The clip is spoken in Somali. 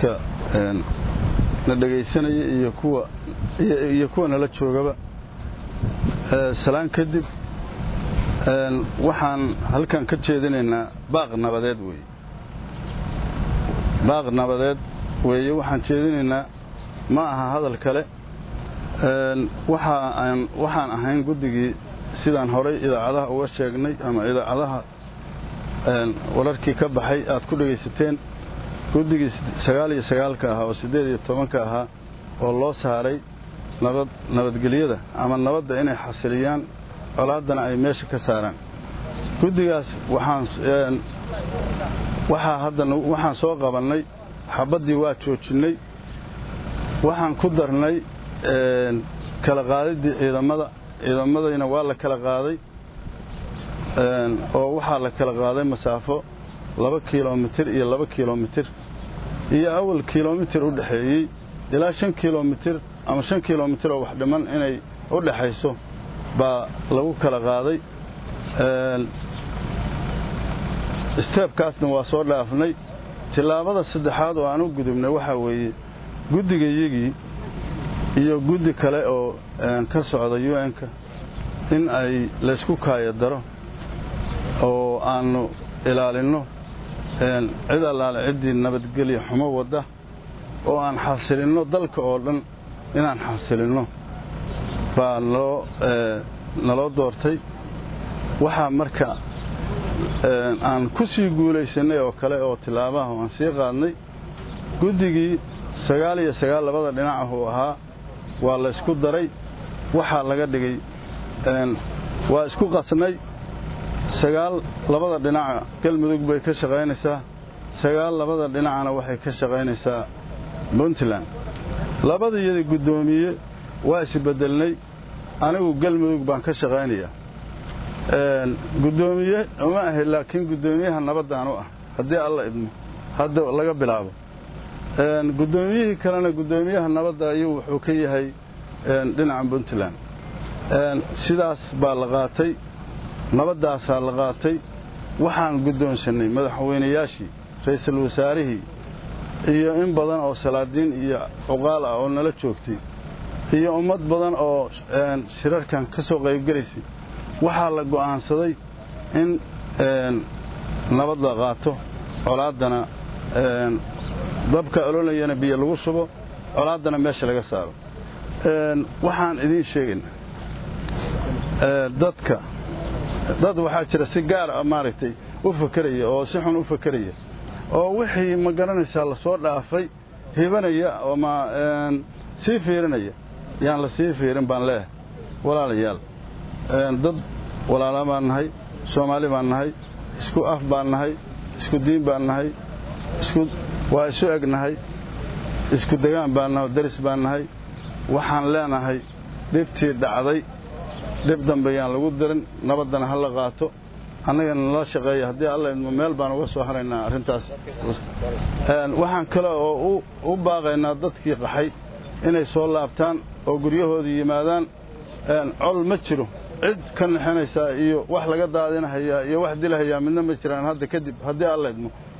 dadka na dhegaysanaya iyo kuwa iyo kuwa nala joogaba salaan kadib waxaan halkan ka jeedinaynaa baaq nabadeed weeye baaq nabadeed weeye waxaan jeedinaynaa ma aha hadal kale waxaan ahayn guddigii sidaan horay idaacadaha uga sheegnay ama idaacadaha wararkii ka baxay aad ku dhegaysateen guddigii sagaal iyo sagaalka ahaa oo siddeed iyo tobanka ahaa oo loo saaray nabad nabadgelyada ama nabadda inay xasiliyaan colaaddana ay meesha ka saaraan guddigaas waxaan waxaa haddana waxaan soo qabannay xabaddii waa joojinnay waxaan ku darnay kala qaadiddii ciidamada ciidamadayna waa la kala qaaday oo waxaa la kala qaaday masaafo laba kilomitir iyo laba kilomitir iyo awal kilomitir u dhexeeyey ilaa shan kilomitir ama shan kilomitir oo wax dhiman inay u dhexayso baa lagu kala qaaday steebkaasna waa soo dhaafnay tillaabada saddexaad oo aan u gudubnay waxaa weeye guddigayagii iyo guddi kale oo ka socda un-ka in ay laysku kaayadaro oo aannu ilaalinno cid allaale ciddii nabadgelya xumo wadda oo aan xasilinno dalka oo dhan inaan xasilinno baa naloo naloo doortay waxaa marka aan ku sii guulaysannay oo kale oo tilaabaha aan sii qaadnay guddigii sagaal iyo sagaal labada dhinac uu ahaa waa laysku daray waxaa laga dhigay waa isku qasnay sagaal labada dhinaca galmudug bay ka shaqaynaysaa sagaal labada dhinacana waxay ka shaqaynaysaa puntland labadayadii guddoomiye waa isbeddelnay anigu galmudug baan ka shaqaynayaa guddoomiye uma ahay laakiin guddoomiyaha nabaddaan u ah haddii alla idmo hadda laga bilaabo guddoomiyihii kalena guddoomiyaha nabadda ayuu wuxuu ka yahay dhinaca puntland sidaas baa la qaatay nabaddaasaa la qaatay waxaan guddoonsannay madaxweynayaashii ra'iisul wasaarihii iyo in badan oo salaadiin iyo cuqaal ah oo nala joogtay iyo ummad badan oo shirarkan ka soo qaybgelaysay waxaa la go'aansaday in nabad la qaato colaaddana dabka ololayana biyo lagu shubo colaaddana meesha laga saaro waxaan idiin sheegaynaa dadka dad waxaa jira si gaar ah maaragtay u fakeraya oo si xun u fakeraya oo wixii ma garanaysaa la soo dhaafay hibanaya ama sii fiirinaya yaan la sii fiirin baan leeyahay walaalayaal dad walaala baan nahay soomaali baan nahay isku af baan nahay isku diin baan nahay waa isu eg nahay isku degaan baan nahay daris baan nahay waxaan leenahay dhibtii dhacday dhib dambe yaan lagu dirin nabaddana ha la qaato annagana nala shaqeeya haddii alla idmo meel baan uga soo haraynaa arrintaas waxaan kale oo u baaqaynaa dadkii qaxay inay soo laabtaan oo guryahoodii yimaadaan col ma jiro cid ka naxinaysaa iyo wax laga daadinahayaa iyo wax dilahayaa midna ma jiraan hadda kadib haddii alla idmo